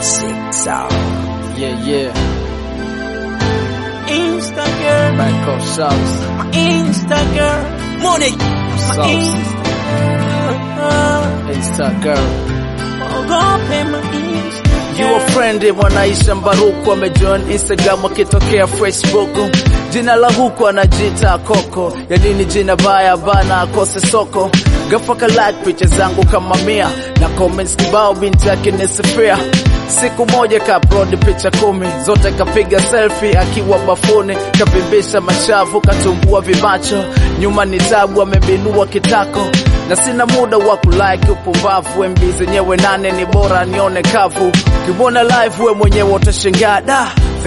Classic sound. Yeah, yeah. Insta girl, Back off sauce. my Insta girl, money, my Sauce. Insta, Insta girl. ogope my Insta You a friend mwanaisha Mbaruku amejoin Instagram akitokea Facebook. Jina la huku anajiita Koko, ya nini jina baya bana akose soko. Gafaka like picha zangu kama mia na comments kibao, binti yake nisifia. Siku moja ka upload picha kumi zote kapiga selfie akiwa bafuni, kapimbisha mashavu, katumbua vimacho, nyuma ni tabu, amebinua kitako na sina muda wa kulike upumbavu. MB zenyewe nane ni bora nione kavu. Ukimwona live we mwenyewe utashangaa da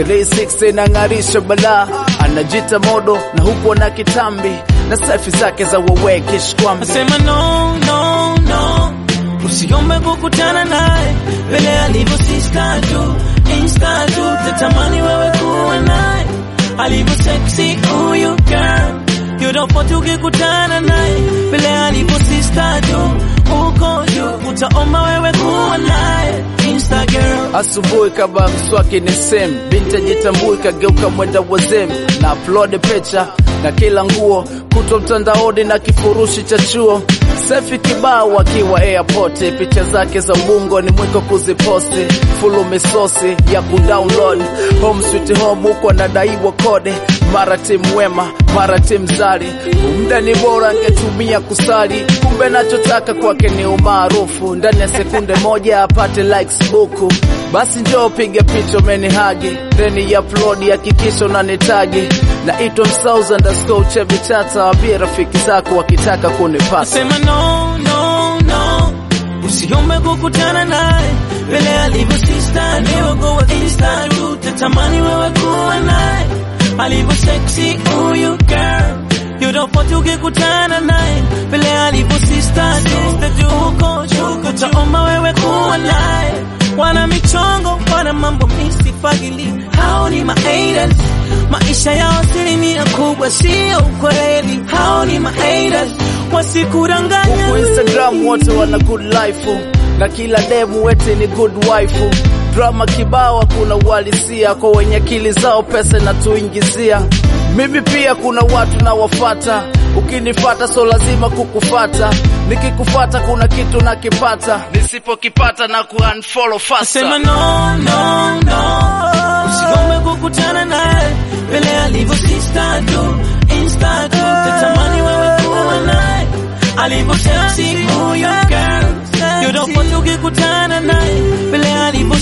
360 inang'arisha balaa, anajita modo na huku na kitambi na selfie zake za wewe kishkwambi. Nasema no, no, no, usiombe kukutana naye vile alivyo sista tu, insta tu, tatamani wewe kuwa naye alivyo sexy huyu girl You don't want ukikutana naye vile alivyo sista tu, uko juu, utaomba wewe kuwa naye insta girl Asubuhi kaba mswaki ni same, binti ajitambui kageuka mwenda wazem, na upload picha na kila nguo kutwa mtandaoni na kifurushi cha chuo selfie kibao akiwa airport, picha zake za ubungo ni mwiko kuziposti, fulu misosi ya kudownload home sweet home, huko anadaiwa kode, mara timu wema, mara timu zari, muda ni bora angetumia kusali, kumbe nachotaka kwake ni umaarufu, ndani ya sekunde moja apate likes buku. Basi njoo piga picha umenihagi, then upload, hakikisha unanitagi naitwa msauza underscore chebi chata, waambie rafiki zako wakitaka kunipata. Sema no, no, no, usiombe kukutana naye vile alivyo sista, niwego wa insta tu, tatamani wewe kuwa naye alivyo sexy huyu girl You don't want ukikutana naye vile alivyo sista tu, uko juu, utaomba wewe kuwa naye wana michongo, wana mambo misifagili, hao ni ma-haters. Maisha yao asilimia kubwa sio ukweli, hao ni ma-haters, wasikudanganya. Huku Instagram wote wana good life na kila demu wete ni good wife. Drama kibao, hakuna uhalisia kwa wenye akili zao, pesa inatuingizia. Mimi pia kuna watu nawafata, ukinifata so lazima kukufata, nikikufata kuna kitu nakipata, nisipokipata na kuunfollow faster. Sema no, no, no, usigombe kukutana naye vile alivyo sista tu, insta tu, tatamani wewe kuwa naye alivyo sexy huyo girl. You don't want ukikutana naye vile alivyo